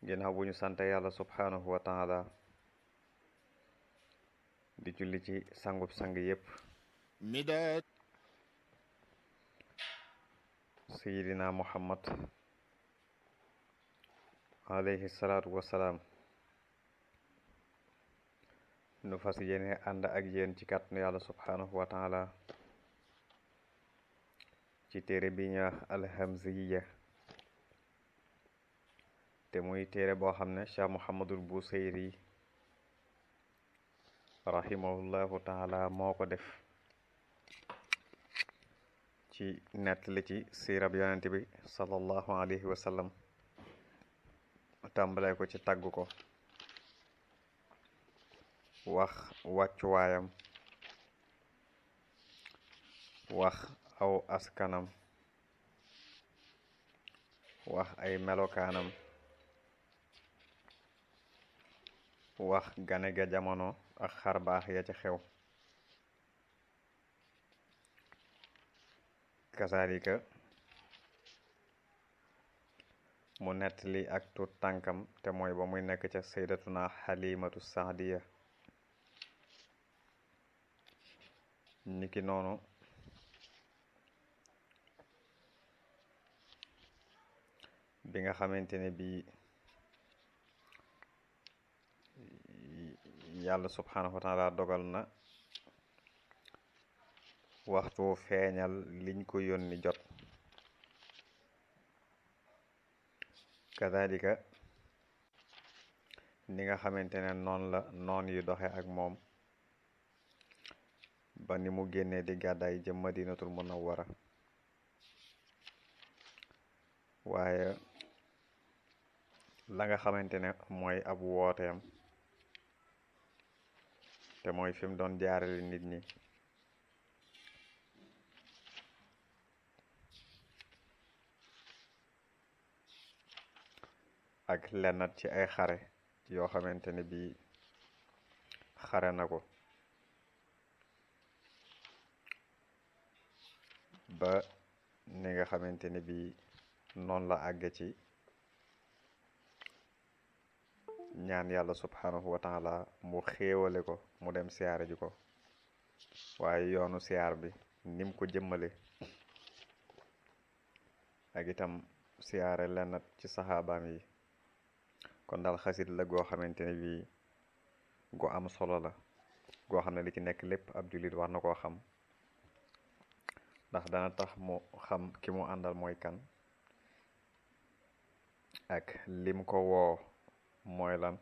ginnaaw bu ñu sante yàlla subhanahu wa taala di julli ci sangub sang yépp midaad sayidina muhammad alayhi salaatu wasalaam nu fas yéene ànd ak yéen ci kàttanu yàlla subhanahu wa taala ci téere bi ñuy wax alhamziya te muy téere boo xam ne cheikh muhammadul busayri rahimahullahu taala moo ko def ci nettali ci siirab yonent bi sallallahu alayhi wa sallam tàmbalee ko ci tagg ko wax wàccuwaayam wax aw askanam wax ay melokaanam wax gane ga jamono ak xar baax ya ca xew kasaalika mu nettali ak tut tànkam te mooy ba muy nekk ca saydatuna xalimatu saadiya niki noonu bi nga xamante ne bii yàlla subhanahu wa taala dogal na waxtu feeñal liñ ko yónni jot kadalika ni nga xamante ne noonu la noon yi doxe ak moom ba ni mu génnee di gàddaay jëm madinatul munawwara waaye la nga xamante ne mooy ab wooteem te mooy fi mu doon jaarale nit ñi ak lennat ci ay xare yoo xamante ne bii xare na ko ba ni nga xamante ne bii noonu la àgge ci ñaan yàlla subhanahu wa taala mu xéewale ko mu dem siyaare ji ko waaye yoonu siyaar bi nim ko jëmmale ak itam siyaare lennat ci saxaabaam yi kon daal xasit la goo xamante ne bii gu am solo la goo xam ne li ci nekk lépp ab jullit war na koo xam ndax dana tax mu xam ki mu àndal mooy kan ak lim ko woo mooy lan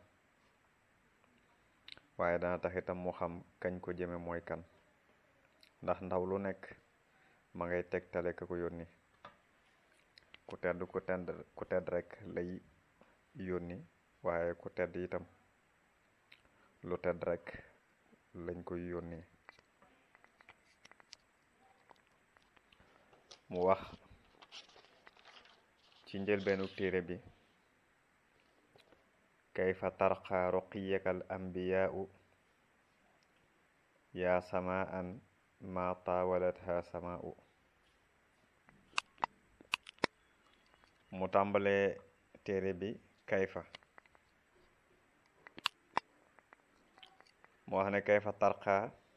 waaye dana tax itam mu xam kañ ko jëme mooy kan ndax ndaw lu nekk ma ngay tegtale ka ko yónni ku tedd ku tedd ku tedd rek lay yónni waaye ku tedd itam lu tedd rek lañ koy yónni mu wax ci njëlbeenu téere bi kayfa tarqa ruqiyaka al anbiyaau yaa samaan ma taawalatha samaau mu tàmbalee téere bi kayfa mu wax ne kayfa tarqa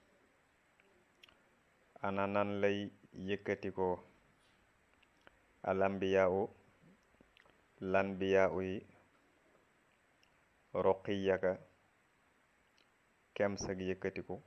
ana nan lay yëkkatikoo al anbiyaau lanbiyaau yi roqiyaka kem sag yëkkatiku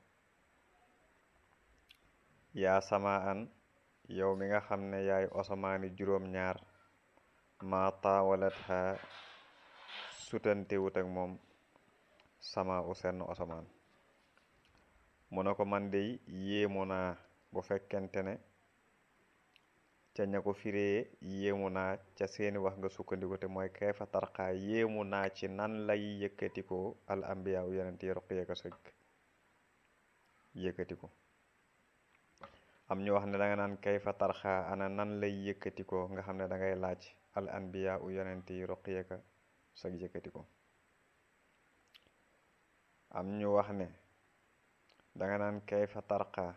yaa sama an yow mi nga xam ne yaay osamaani juróom-ñaar ma taawalat xa sutantewut ak moom sama u senn osamaan mu ne ko man de yéemu naa bu fekkente ne ca ña ko firee yéemu naa ca seeni wax nga sukkandiku te mooy kayfa tarxaa yéemu naa ci nan lay yëkkatikoo al ambiya u yonent yi ruqiyaka sëg yëkkatiku am ñu wax ne da nga naan kayfa tarxaa ana nan lay yëkkatikoo nga xam ne da ngay laaj al anbiya u yonent yi ruqiyaka sëg yëkkatiku am ñu wax ne danga naan kayfa tarqa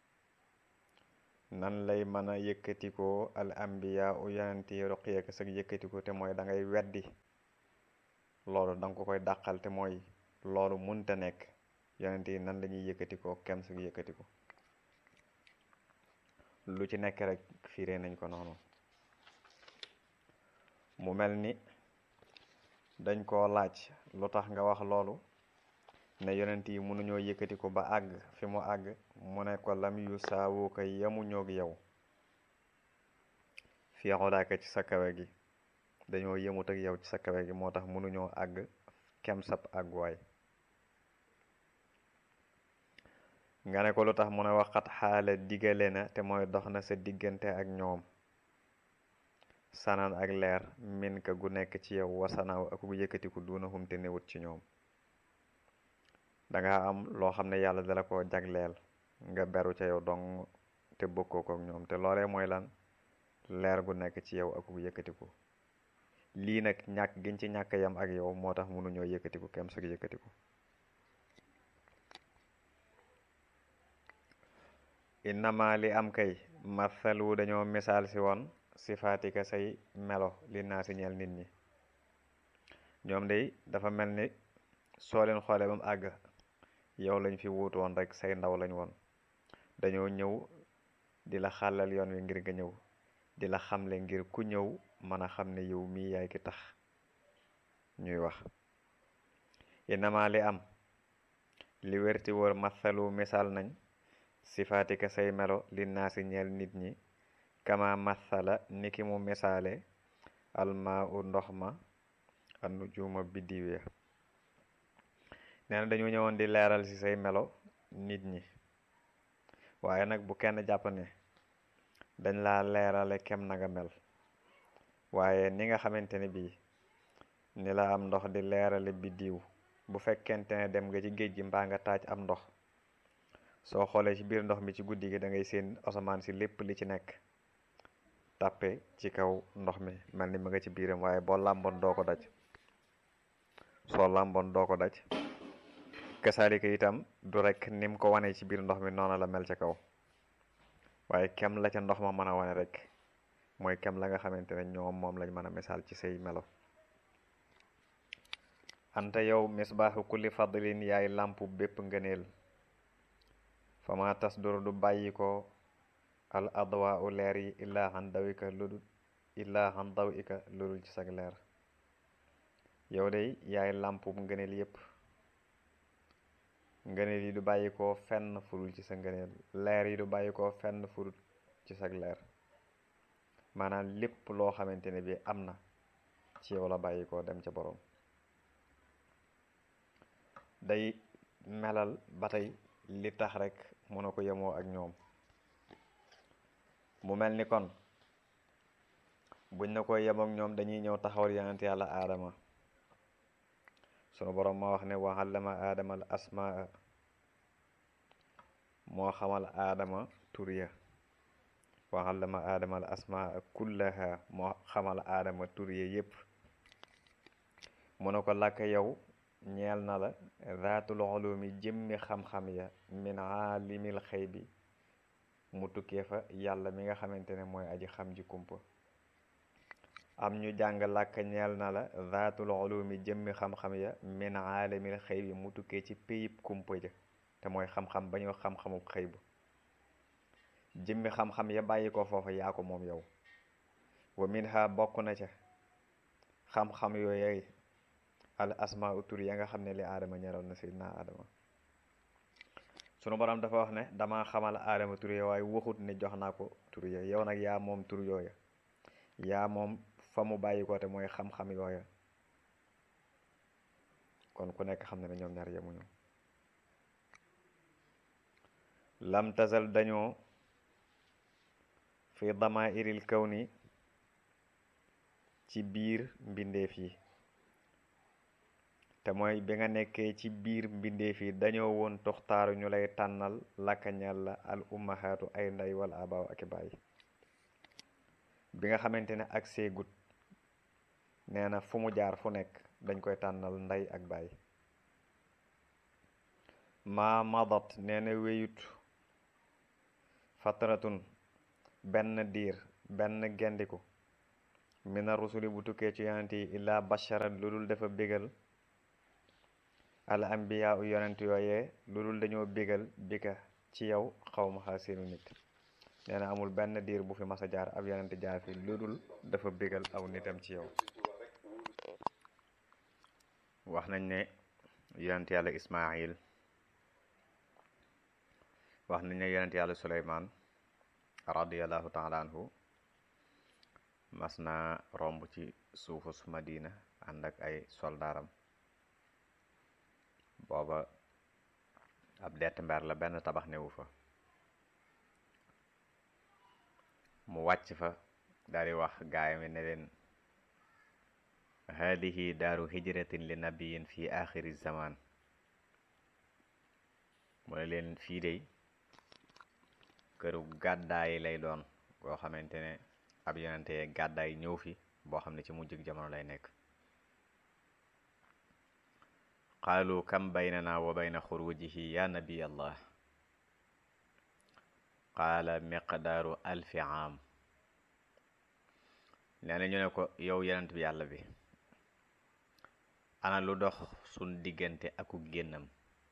nan lay mën a yëkkatikoo al ambiya u yonent yi ruqiyaka sag yëkkatiku te mooy da ngay weddi loolu danga ko koy dàqal te mooy loolu munta nekk yonent yi nan la ñuy yëkkati ko kem su yëkkati ko lu ci nekk rek firee nañ ko noonu mu mel ni dañ koo laaj lu tax nga wax loolu ne yonent yi mënuñoo yëkkati ko ba àgg fi mu àgg mu ne ko lam yu saawu ko yemuñoog yow fii xolaaka ci sa kawe gi dañoo yemut ak yow ci sa kawe gi moo tax mënuñoo àgg kem sab àgguwaay nga ne ko lu tax mu ne waxat xaala digale na te mooy dox na sa diggante ak ñoom sanan ak leer min ka gu nekk ci yow wasanaaw ak gu yëkkatiku duuna humte newut ci ñoom danga am loo xam ne yàlla dala ko jagleel nga beru ca yow dong te bokkoo ko ak ñoom te loolee mooy lan leer gu nekk ci yow ak gu yëkkatiku lii nag ñàkk giñ ci ñàkk yam ak yow moo tax mënuñoo yëkkatiku kem sag yëkkatiku innama li am kay mathalu dañoo misaal si woon sifaatika say melo li naa si ñeel nit ñi ñoom day dafa mel ni soo leen xoolee ba mu àgg yow lañ fi wuutu woon rek say ndaw lañ woon dañoo ñëw di la xàllal yoon wi ngir nga ñëw di la xamle ngir ku ñëw mën a xam ne yow mii yaay ki tax ñuy wax innama li am li wérti wóor mathalu misaal nañ sifaatika say melo li naa si ñeel nit ñi kama mathala niki mu misaale almaa u ndox ma anu juuma biddiw ya nee na dañu ñëwoon di leeral ci say melo nit ñi waaye nag bu kenn jàpp ne dañ laa leerale kem na nga mel waaye ni nga xamante ne bii ni la am ndox di leerale biddiw bu fekkente ne dem nga ci géej gi mbaa nga taaj am ndox soo xoolee ci biir ndox mi ci guddi gi da ngay seen asamaan si lépp li ci nekk tàppe ci kaw ndox mi mel ni ma nga ci biiram waaye boo làmboon doo ko daj soo làmboon doo ko daj kasaalika itam du rek nim ko wane ci biir ndox mi noonu la mel ca kaw waaye kem la ca ndox ma mën a wane rek mooy kem la nga xamante ne ñoom moom lañ mën a misaal ci say melo anta yow misbaaxu kulli fadlin yaay làmpu bépp ngëneel fama tas dur du bàyyi ko al adwa u leer yi illaa xan dawika ludul illaa xan daw ika ludul ci sag leer yow day yaay làmpu ngëneel yépp ngëneel yi du bàyyi ko fenn furul ci sa ngëneel leer yi du bàyyi ko fenn furul ci sag leer maanaam lépp loo xamante ne bi am na ci yow la bàyyi ko dem ca boroom day melal ba tey li tax rek mën a ko yemoo ak ñoom mu mel ni kon buñ na ko yem ak ñoom dañuy ñëw taxawal yonent yàlla aadama sunu boroom moo wax ne wa allama aadama al asmaa moo xamal aadama tur ya wa allama aadama al asmaa kullaha moo xamal aadama tur ya yépp mu ne ko làkk yow ñeel na la zaatul ulumi jëmmi xam-xam ya min aalimil xëy bi mu tukkee fa yàlla mi nga xamante ne mooy aji xam ji kumpa am ñu jàng làkk ñeel na la zaatul ulumi jëmmi xam-xam ya min aalimil xëy bi mu tukkee ci péyib kumpa ja te mooy xam-xam ba ñu xam-xamu xëy bu jëmmi xam-xam ya bàyyi ko foofa yaa ko moom yow wa min ha bokk na ca xam-xam yooyay al asmaa tur ya nga xam ne li aadama ñeroon na sayyidina aadama sunu borom dafa wax ne dama xamal aadama tur ya waaye waxut ne jox naa ko tur ya yow nag yaa moom tur yooya yaa moom fa mu bàyyi ko te mooy xam-xam yooya kon ku nekk xam ne ne ñoom ñaar yemuñu lam tasal dañoo fi dama iril kaw ni ci biir mbindeef yi te mooy bi nga nekkee ci biir mbindeef yi dañoo woon toxtaaru ñu lay tànnal lakkañal la al ummahaatu ay ndey wala abaaw ak i baay bi nga xamante ne ak seegut nee na fu mu jaar fu nekk dañ koy tànnal ndey ak baay ma madat nee na wéyut fatratun benn diir benn gendiku mina rusuli bu tukkee ci yonent yi illaa basharan lu dul dafa bégal al ambiya u yonent yooyee lu dul dañoo bégal bika ci yow xaw ma xaa seenu nit nee na amul benn diir bu fi mas a jaar ab yonent jaar fi lu dul dafa bégal aw nitam ci yow wax nañ ne yonent yàlla ismail wax nañ ne yonent yàlla suleymaan radiallahu taala anhu mas na romb ci suufus madina ànd ak ay soldaaram booba ab dett mber la benn tabax newu fa mu wàcc fa daal di wax gaayami ne leen haadihi daaru hijratin li nabiyin fi axiri zaman mu ne leen fii dey këru gàddaayi lay doon boo xamante ne ab yonente gàddaay ñëw fi boo xam ne ci mujjug jamono lay nekk qaalu kam baynana wa bayna xurujihi ya nabiy allah qaala miqdaaru alfi aam nee na ñu ne ko yow yonent bi yàlla bi ana lu dox sun diggante aku génnam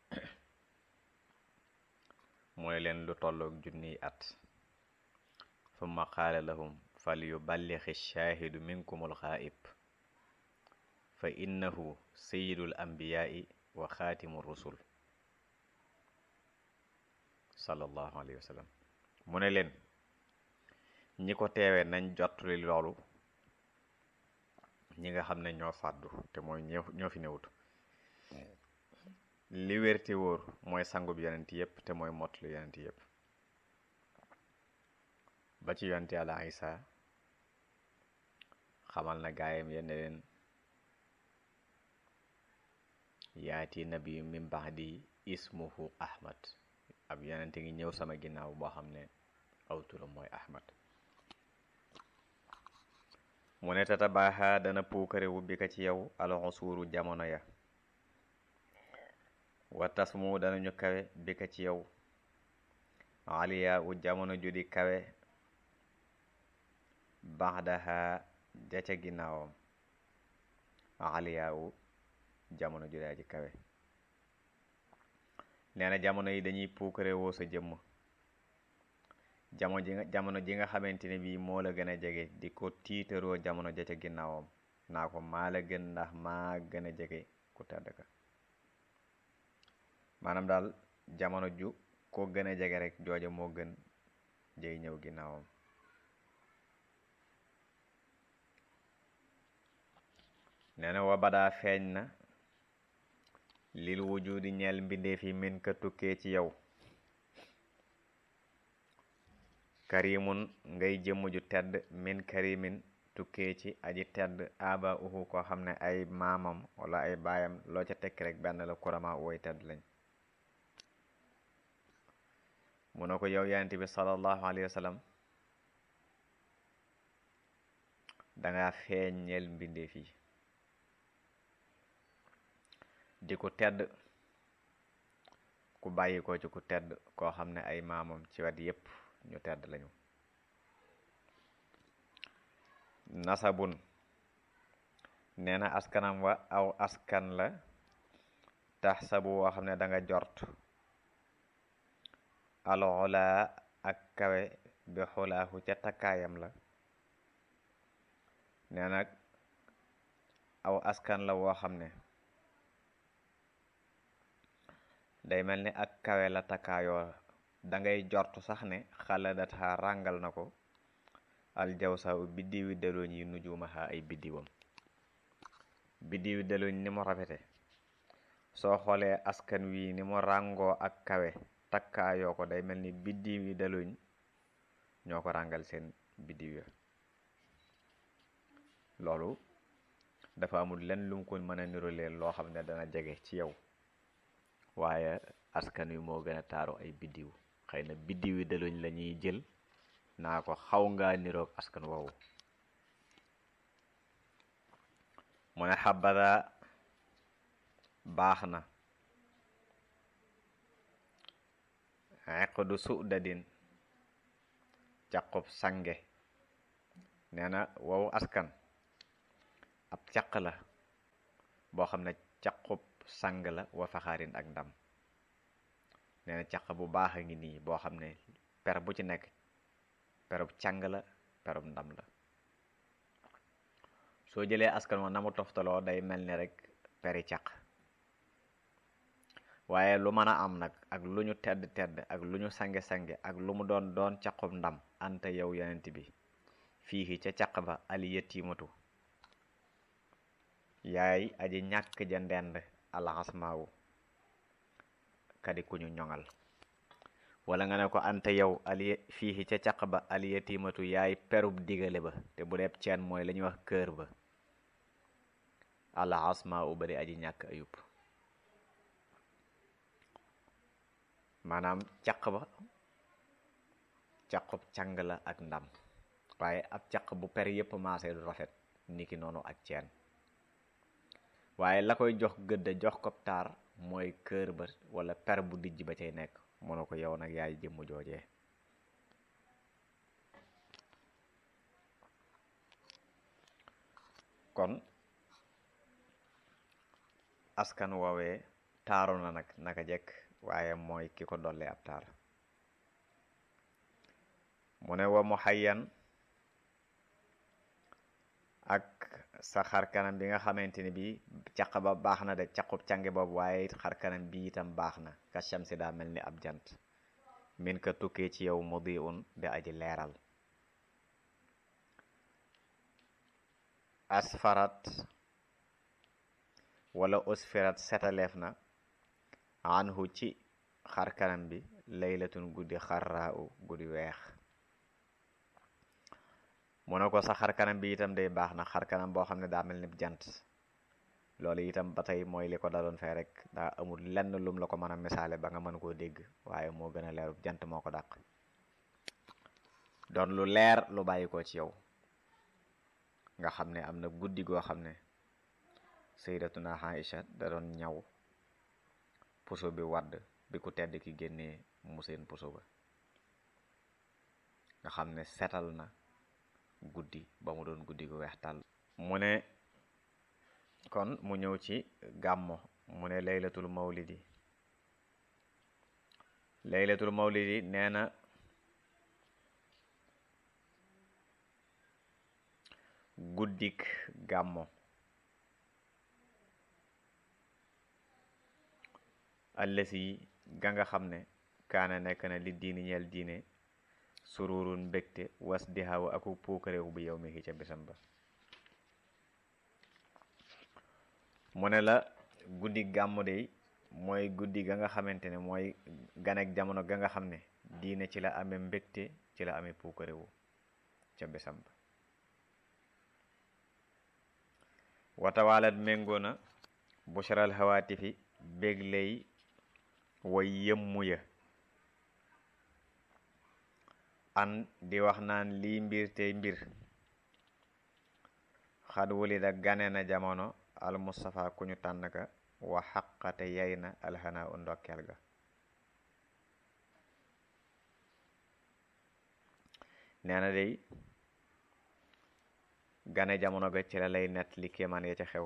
mooy leen lu tolloog junniy at summa qaala lahum fal yuballixi shaahidu minkum alxaaib fa innahu sayidul ambiyaai wa xaatimu rusul sallallahu alayhi wa sallam mu ne leen ñi ko teewee nañ jottali loolu ñi nga xam ne ñoo fàddu te mooy ñoo fi newut li wér te wóor mooy sangub yonent yépp te mooy mottali yonent yépp ba ci yonent yàlla Isa xamal na gaayam yenn leen yaati nabi min baxdi ismuhu ahmad ab yonente ngi ñëw sama ginnaaw boo xam ne aw turam mooy ahmad mu ne tata baaxa dana puukare wu bi ka ci yow alxusuuru jamono ya wa tasmu danañu kawe bi ka ci yow aliya u jamono judi kawe baxdaha ja ca ginnaawam aliya u jamono ju daa ji kawe nee na jamono yi dañuy puukare woo sa jëmm jamono ji nga jamono ji nga xamante ne bii moo la gën a jege di ko tiitaroo jamono ja ca ginnaawam naa ko maa la gën ndax maa gën a jege ku tedd ka maanaam daal jamono ju ko gën a jege rek jooja moo gën jey ñëw ginnaawam nee na wa badaa feeñ na lil wujudi ñeel mbindeef yi min ka tukkee ci yow karimun ngay jëmm ju tedd min karimin tukkee ci aji tedd aba uhu koo xam ne ay maamam wala ay baayam loo ca tekk rek benn la kurama woy tedd lañ mu ne ko yow yonent bi sallallahu alayhi wa sallam danga feeñ ñeel mbindeef yi di ku tedd ku bàyyi ko ci ku tedd koo xam ne ay maamam ci wet yépp ñu tedd lañu nasabun nee na askanam wa aw askan la tax sabu woo xam ne da nga jort alxulaa ak kawe bi xulaahu ca takkaayam la nee nag aw askan la woo xam ne day mel ni ak kawe la takkaayoo dangay jortu sax ne xaladata ràngal na ko aljawsa u biddiwi dalooñ yi nujumaha ay biddiwam biddiwi dalooñ ni mu rafete soo xoolee askan wi ni mu ràngoo ak kawe takkaayoo ko day mel ni biddiwi dalooñ ñoo ko ràngal seen biddiw ya loolu dafa amul lenn lu mu ko mën a niroleel loo xam ne dana jege ci yow waaye askan wi moo gën a taaru ay biddiw xëy na biddiw yi daluñ la ñuy jël naa ko xaw ngaa niroog askan woowu mu ne xabada baax na eqdu sudadin caqub sange nee na wow askan ab caq la boo xam ne caqub sang la wa faxaarin ak ndam nee na caq bu baax a ngi nii boo xam ne per bu ci nekk perub càng la perub ndam la soo jëlee askan wa na mu toftaloo day mel ni rek peri caq waaye lu mën a am nag ak lu ñu tedd tedd ak lu ñu sange sange ak lu mu doon doon caqub ndam anta yow yonent bi fii ca caq ba ali yettimatu yaay aji ñàkk ja ndend alxasmaawu kadi ku ñu ñoŋal wala nga ne ko anta yow ali fii ca caq ba ali yettimatu yaay perub digale ba te bu deeb ceen mooy la ñuy wax kër ba alxasmaawu bari aji ñàkk ayub maanaam caq ba caqub càng la ak ndam waaye ab caq bu per yépp maasee du rafet niki noonu ak ceen waaye la koy jox gëdd jox ko taar mooy kër ba wala per bu dijj ba cay nekk mënu ko yow nag yaay jëmm joojee kon askan woowee taaru na nag naka jekk waaye mooy ki ko dolli ab taar mu ne wa mu xayyan ak sa xarkanam bi nga xamante ni bi caq ba baax na de caqub cange boobu waaye xarkanam bi itam baax na ka shamsi daa mel ni ab jant min ka tukkee ci yow mudi un di aji leeral asfarat wala usfirat setaleef na anhu ci xarkanam bi laylatun guddi xarraa u guddi weex mu ne ko sa xarkanam bi itam day baax na xarkanam boo xam ne daa mel ni jant loolu itam ba tey mooy li ko daloon fee rek daa amul lenn lum la ko mën a misaale ba nga mën koo dégg waaye moo gën a leeru jant moo ko dàq doon lu leer lu bàyyi ko ci yow nga xam ne am na guddi goo xam ne sayyidatuna Aïcha da doon ñaw puso bi wadd bi ku tedd ki génnee mu seen puso ba nga xam ne setal na guddi ba mu doon guddi gu weex tàll mu ne kon mu ñëw ci gàmmo mu ne laylatul mawlidi laylatul mawlidi nee na guddik gàmmo allasi ga nga xam ne kaana nekk na li diini ñeel diine sururun mbégte was di xaw aku puukareewu bu yow mi ca bisam ba mu ne la guddi gàmmu de mooy guddi ga nga xamante ne mooy ganek jamono ga nga xam ne diine ci la amee mbégte ci la amee puukareewu ca bisam ba watawalat méngoo na bushral hawaatifi bégley way yëmmu ya an di wax naan lii mbir tey mbir xad wulida gane na jamono al mustafa ku ñu tànn ka wa xaqate yay na alxanaa u ndokkeel ga nee na day gane jamono ga ci la lay nett li kéemaan ya ca xew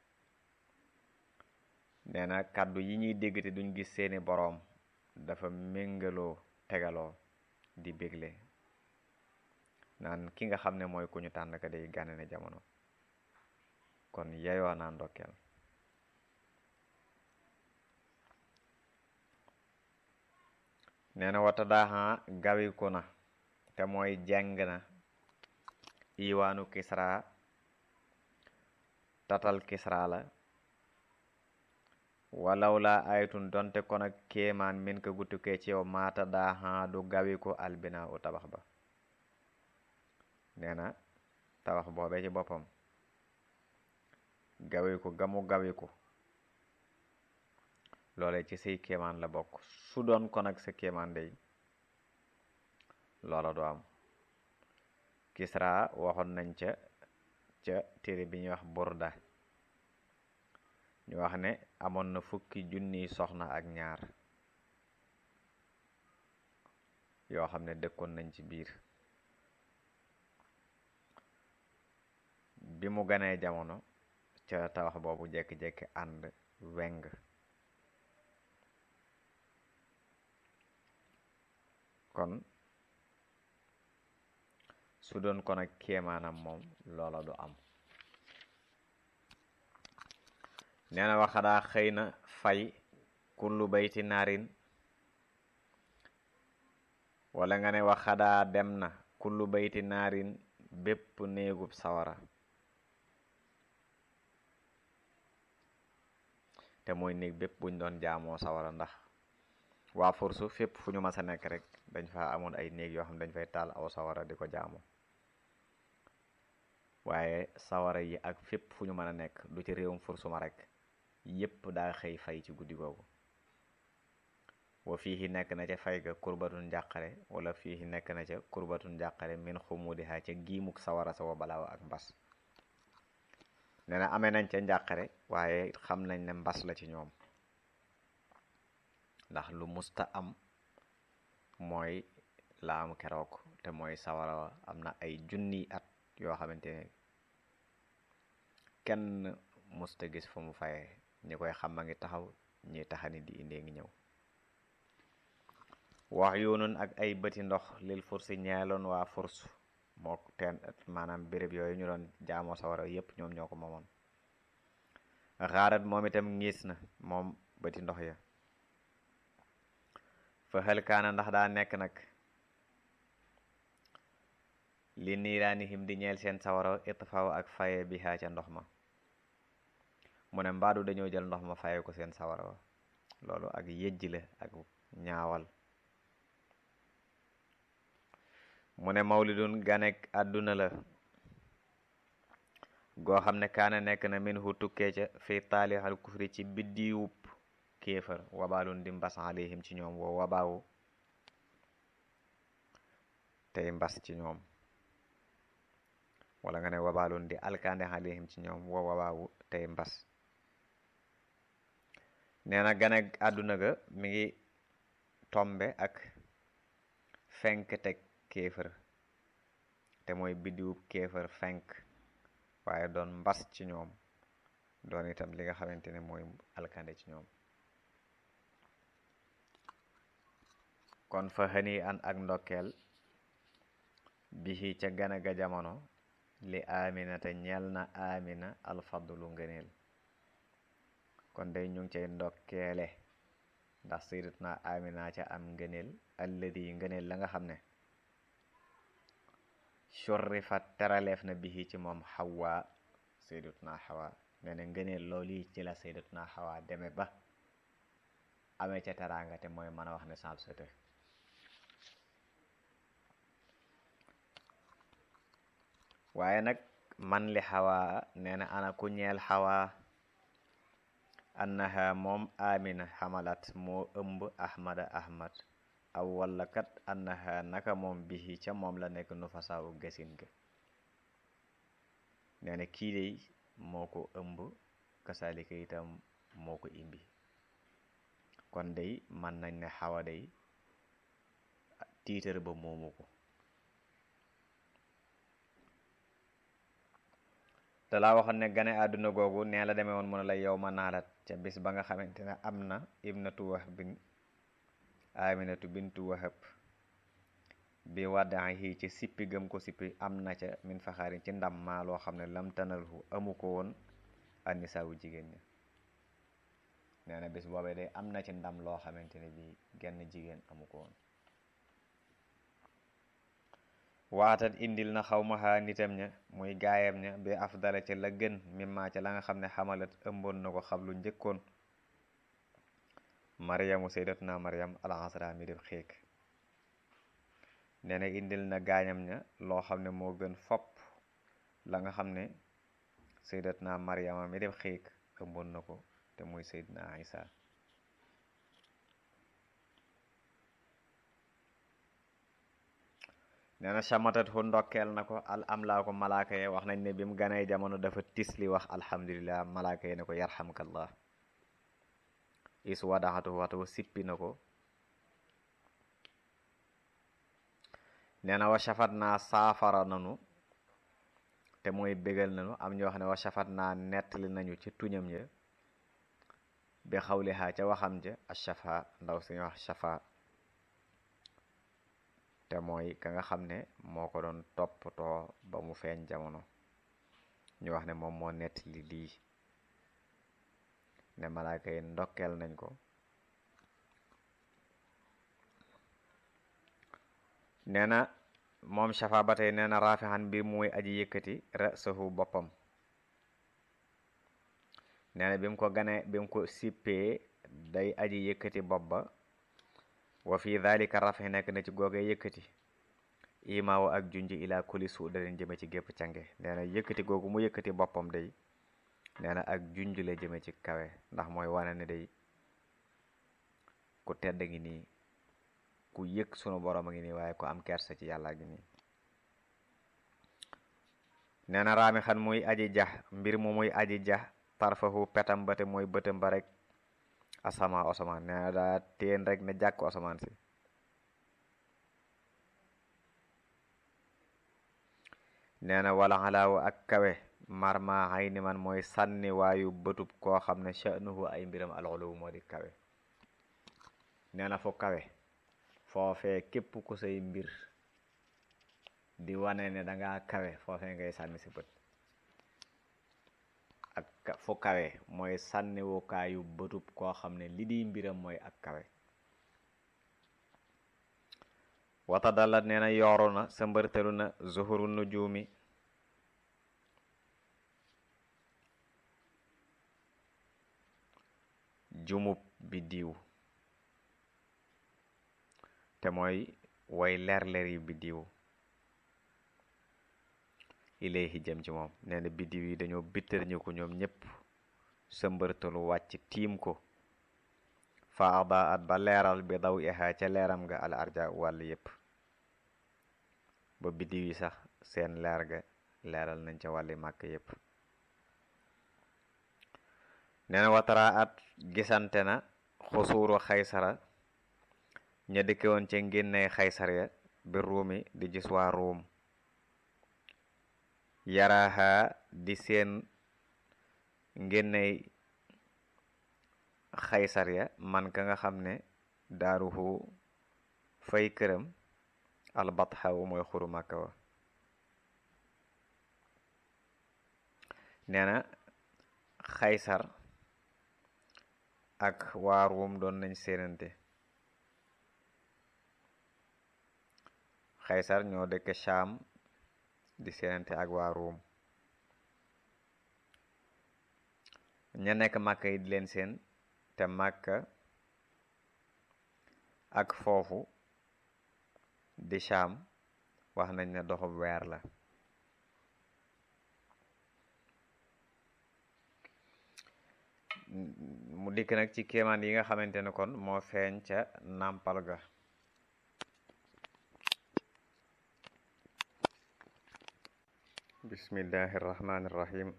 nee na kàddu yi ñuy dégg te duñ gis seeni boroom dafa méngaloo tegaloo di bégle naan ki nga xam ne mooy ku ñu tànn ka day gane na jamono kon yeyoo naa ndokkeel nee na wata daaxan gawiku na te mooy jeng na iwaanu kisra tatal kisra la walaw la aytun donte kon ak kéemaan min ko guttukee ci yow maata daaxan du gawiku albina u tabax ba nee na tabax boobee ci boppam gawiku gamu gawiku loole ci say kéemaan la bokk su doon kon ak sa kéemaan day loola du am kisra waxoon nañ ca ca téere bi ñuy wax burda ñu wax ne amoon na fukki junniy soxna ak ñaar yoo xam ne dëkkoon nañ ci biir bi mu ganee jamono ca tabax boobu jekki-jekki ànd weng kon su doon kon ak kéemaanam moom loola du am nee na waxadaa xëy na fay kullu bayti naarin wala nga ne waxadaa dem na kullu bayti naarin bépp néegub sawara te mooy néeg bépp buñ doon jaamoo sawara ndax waa forsu fépp fu ñu mas a nekk rek dañ fa amoon ay néeg yoo xam ne dañ fay taal aw sawara di ko jaamu waaye sawara yi ak fépp fu ñu mën a nekk du ci réewum fursuma rek yépp daa xëy fay ci guddi googu wa fii nekk na ca fay ga kurbatun njàqare wala fii nekk na ca kurbatun njàqare min xumudiha ca giimuk sawara sa wa balaaw ak mbas nee na amee nañ ca njàqare waaye xam nañ ne mbas la ci ñoom ndax lu musta am mooy la am keroog te mooy sawara wa am na ay junni at yoo xamante ne kenn musta gis fu mu fayee ñi koy xam a ngi taxaw ñi taxani di indee ngi ñëw wax yoonun ak ay bëti ndox lil fursi ñeeloon waa furs moo teen maanaam béréb yooyu ñu doon jaamoo sawara yépp ñoom ñoo ko moomoon xaarat moom itam ngiis na moom bëti ndox ya fa xel kaana ndax daa nekk nag li niiraanihim di ñeel seen sawara itfaaw ak faye bi xaa ca ndox ma mu ne mbaadu dañoo jël ndox ma faye ko seen sawara wa loolu ak yëjji la ak ñaawal mu ne mawlidun ganek àdduna la goo xam ne kaana nekk na min hu tukkee ca fi taalixal kufri ci biddiwub kéefar wabaalun di mbas alayhim ci ñoom woo wabaawu tey mbas ci ñoom wala nga ne wabaalun di alkande alayhim ci ñoom woo wabaawu tey mbas nee na ganek àdduna ga mi ngi tombe ak fenk teg kéefër te mooy biddiwub kéefër fenk waaye doon mbas ci ñoom doon itam li nga xamante ne mooy alkande ci ñoom kon fa xëni an ak ndokkeel bihi ca gana ga jamono li amina te ñeel na amina alfadlu ngëneel kon day ñu ngi cay ndokkeele ndax sayyidatuna amina ca am ngëneel alladi ngëneel la nga xam ne shurrifat teraleef na bihi ci moom xawa sayyidatuna xawa nee na ngëneel loolu yi ci la sayyidatuna xawa deme ba amee ca teraanga te mooy mën a wax ne sab sete waaye nag man li xawa nee na ana ku ñeel xawa annaha moom amina xamalat moo ëmb ahmada ahmad aw walla kat annaha naka moom bihi ca moom la nekk nu fasaawu gasin ga nee na kii dey moo ko ëmb kasaalika itam moo ko imbi kon day man nañ ne xawa day tiitar ba moomu ko te laa waxoon ne gane àdduna googu nee la demee woon mu ne la yow ma naalat ca bis ba nga xamante ne am na ibnatu wahab bin aminatu bintu wahab bi waddahi ci sippi gëm ko sippi am na ca min faxaarin ci ndam maa loo xam ne lam tanalhu amu ko woon anisaawu jigéen ña nee na bis boobee day am na ci ndam loo xamante ne bi genn jigéen amu ko woon waatat indil na xaw maxa nitam ña muy gaayam ña bi afdala ca la gën mimma ca la nga xam ne xamalat ëmboon na ko xablu njëkkoon maryamu sayyidatuna maryam alxasra mi def xiik nee na indil na gaañam ña loo xam ne moo gën fopp la nga xam ne sayyidatuna maryama mi def xiik ëmboon na ko te muy sayyidna isa nee na chamatat hu ndokkeel na ko al am laa ko malaaka ye wax nañ ne bi mu ganay jamono dafa tisli wax alhamdulillah malaaka ye ne ko yarhamkallah is wadaxatu waxtu sippi na ko nee na wa shafat naa saafara nanu te te mooy bégal nañu am ñoo xam ne wa shafat naa nettali nañu ci tuñam ya bi xawlihaa ca waxam ja ashafa ndaw suñu wax shafa te mooy ka nga xam ne moo ko doon toppatoo ba mu feeñ jamono ñu wax ne moom moo nettali lii ne malaaka yi ndokkeel nañ ko nee na moom shafa ba tey nee na raafixan mbir muy aji yëkkati rasahu boppam nee na bi mu ko ganee bi mu ko sippee day aji yëkkati bopp ba wa fi dhalika rafi nekk na ci googee yëkkati imaawu ak junj ila kuli su da leen jëme ci gépp cange nee na yëkkati googu mu yëkkati boppam day nee na ak junj la jëme ci kawe ndax mooy wane ne day ku tedd ngi nii ku yëg sunu borom a ngi nii waaye ku am kersa ci yàlla ngi nii nee na raami xan muy aji jax mbir mu muy aji jax tarfahu petam bate mooy bëtam ba rek asama asamaan nee na daa teen rek ne jàkku asamaan si nee na wala xalaawu ak kawe marma xay ni man mooy sànni waayu bëtub koo xam ne sha'nuhu ay mbiram alxuluwu moo di kawe nee na fu kawe foofee képp ku say mbir di wane ne danga kawe foofee ngay sànni si bët ak fu kawe mooy sànniwukaayu bëtub koo xam ne li di mbiram mooy ak kawe wata dalat nee na yooru na sa mbërtalu na zuhuru nujumi jumub bi diw te mooy way leer-leer yi biddiw ilayhi jëm ci moom nee na biddiw yi dañoo bittar ñu ko ñoom ñépp sëmbërtalu wàcc tiim ko fa ada at ba leeral bi daw iha ca leeram nga al arja wàll yépp ba biddiw yi sax seen leer ga leeral nañ ca wàlli màkk yépp nee na watara at gisante na xusuuru xaysara ña dëkke woon ca ngénney xaysar ya bi ruumi di gis waa ruum yaraha di seen ngénney xaysar ya man ka nga xam ne daaruhu fay këram albatxawu mooy xuru màkka wa nee na xaysar ak waa ruum doon nañ séenante xaysar ñoo dëkk Shaam di séenante ak waa ruum ña nekk màkka yi di leen seen te màkka ak foofu di Shaam wax nañ ne doxub weer la mu dikk nag ci kéemaan yi nga xamante ne kon moo feeñ ca nàmpal ga bismillahi irrahmani irrahim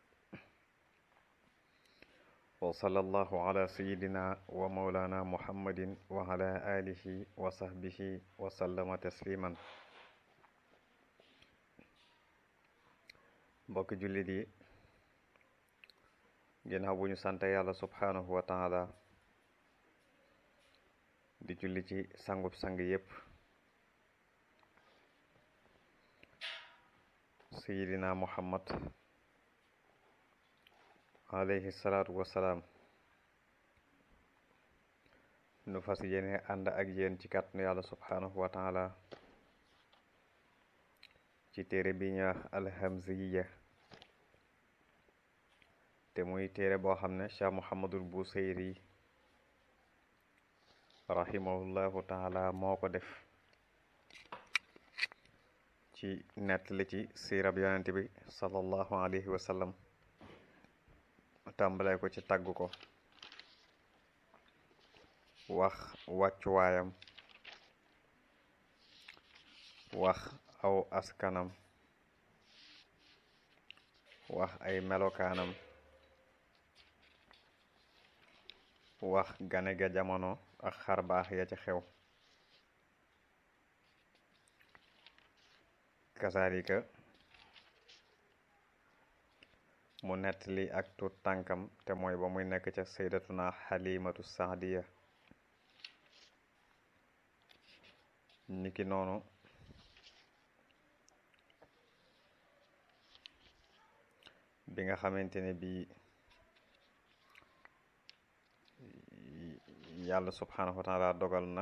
wa sallallahu ala sayidina wa maulana muhammadin wa ala alihi wa sahbihi wa sallama tasliman mbokki jullit yi ginnaaw bu ñu sant yàlla subhanahu wa taala di julli ci sangub sang yépp sayidina muhammad alayhi salaatu wasalaam nu fas yéene ànd ak yéen ci kàttanu yàlla subhanahu wa taala ci téere bi ñu wax alhamziya te muy téere boo xam ne cheikh muhammadul busayri rahimahullahu taala moo ko def ci nettali ci siirab yonent bi sallallahu alayhi wa sallam tàmbale ko ci tagg ko wax wàccuwaayam wax aw askanam wax ay melokaanam wax gane ga jamono ak xar baax ya ca xew kasaalika mu nettali ak tut tànkam te mooy ba muy nekk ca saydatuna xalimatu saadiya niki noonu bi nga xamante ne bii yàlla subhanahu wa taala dogal na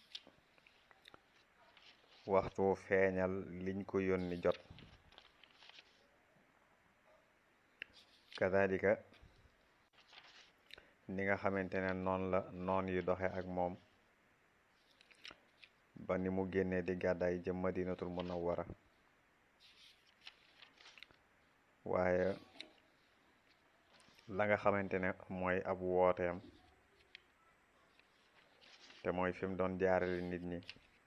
waxtu feeñal liñ ko yónni jot kadalika ni nga xamante ne noonu la noon yi doxe ak moom ba ni mu génnee di gàddaay jëm madinatul munawwara waaye la nga xamante ne mooy ab wooteem te mooy fi mu doon jaarale nit ñi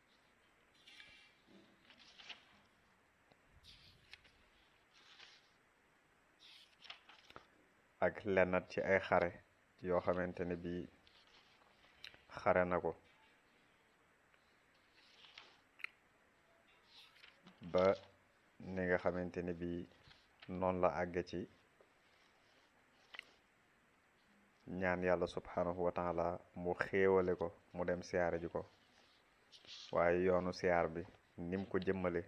ak lennat ci ay xare yoo xamante ne bii xare na ko ba ni nga xamante ne bii noonu la àgge ci ñaan yàlla subhanahu wa taala mu xéewale ko mu dem siyaare ji ko waaye yoonu siyaar bi nim ko jëmmale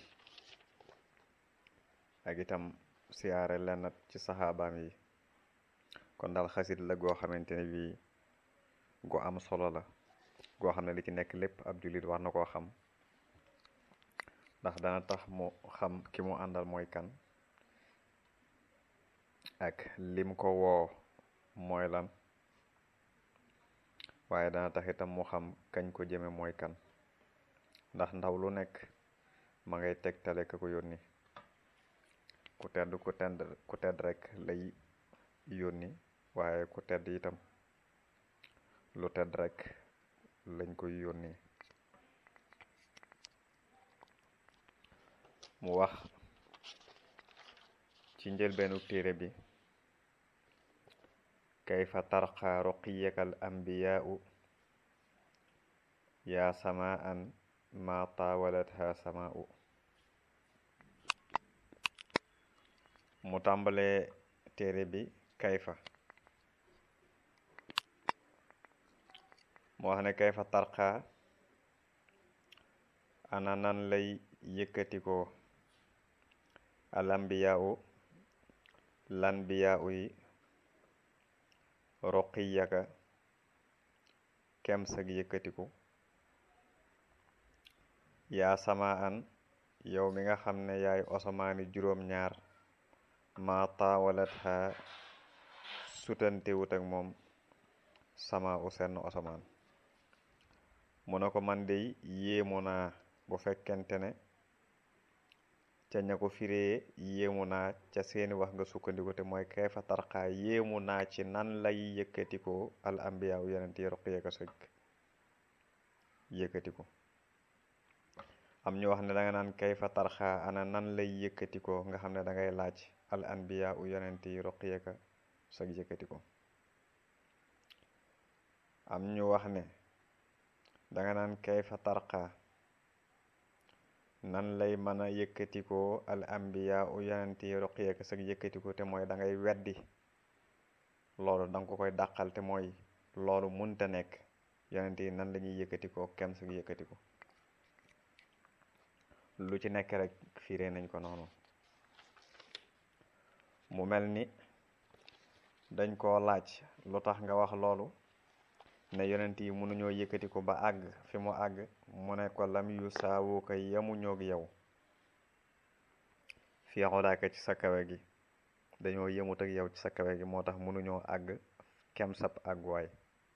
ak itam siyaare lennat ci saxaabaam yi kon daal xasit la goo xamante ne bii gu am solo la goo xam ne li ci nekk lépp ab jullit war na koo xam ndax dana tax mu xam ki mu àndal mooy kan ak lim ko woo mooy lan waaye dana tax itam mu xam kañ ko jëme mooy kan ndax ndaw lu nekk ma ngay tegtale ka ko yónni ku tedd ku tedd ku tedd rek lay yónni waaye ku tedd itam lu tedd rek lañ koy yónni mu wax ci njëlbeenu téere bi kayfa tarqa ruqiyaka al anbiyaau yaa samaan ma taawalatha samaau mu tàmbalee téere bi kayfa mu wax ne kayfa tarqa ana nan lay yëkkatikoo al anbiyaau lanbiyaau yi roqiyaka kem sag yëkkatiku yaa sama an yow mi nga xam ne yaay osamaani juróom-ñaar ma taawalat xa sutantewut ak moom sama u senn osamaan mu ne ko man dey yéemu naa bu fekkente ne ca ña ko firee yéemu naa ca seeni wax nga sukkandiku te mooy kayfa tarxaa yéemu naa ci nan lay yëkkatikoo al ambiya u yonent yi roqiyaka sëg yëkkatiku am ñu wax ne da nga naan kayfa tarxaa ana nan lay yëkkatikoo nga xam ne da ngay laaj al anbiya u yonent yi roqiyaka sëg yëkkatiku am ñu wax ne da nga naan kayfa tarxaa nan lay mën a yëkkatikoo al ambiya u yonent yi roqiyaka sag yëkkatiku te mooy da ngay weddi loolu danga ko koy dàqal te mooy loolu munta nekk yonent yi nan la ñuy yëkkatikoo kem sag yëkkatiku lu ci nekk rek fiire nañ ko noonu mu mel ni dañ koo laaj lu tax nga wax loolu ne yonent yi mënuñoo yëkkatiku ba àgg fi mu àgg mu ne ko lam yu saawu ko yamu ñoog yow fii xodaaka ci sa kawe gi dañoo yëmut ak yow ci sa kawe gi moo tax mënuñoo àgg kem sab àgguwaay